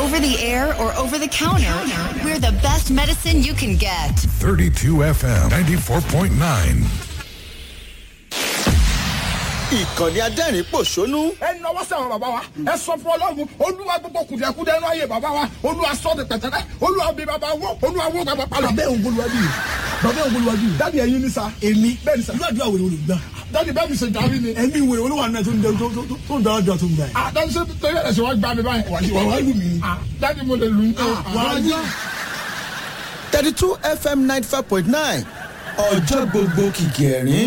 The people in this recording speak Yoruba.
over the air or over the counter, we're the best medicine you can get. 32 FM 94.9. ìkànnì adẹ́rìn pòṣónú ẹ nọwọ́ sí àwọn bàbá wa ẹ sọ fún ọlọ́run olúwa gbogbo kùdìẹ̀kudẹ ẹnu ayé bàbá wa olúwa sọ de pẹ̀tẹ́rẹ́ olúwa bí bàbá wọ olúwa wọ bàbá palọ̀. bàbá òun bolúwa bí bàbá òun bolúwa bí dáàdi ẹyin ní sa èmi bẹ́ẹ̀ ni sa irú àdúrà wèrè olùgbà dáàdi bẹ́ẹ̀ mi ṣe jàmí ni. ẹ̀mí wèrè olúwa náà tó ń dẹ- tó- tó- tó- tó ń dára dùn tó ń gbà yẹn. ah dáàdi ṣe torí ẹ̀rẹ̀ ṣe wá gbá mi báyìí. wà wá lù mí. ah dáàdi mo lè lù ú. wà á yá. thirty two fm ninety five point nine ọjọ́ gbogbo kìkì ẹ̀rín.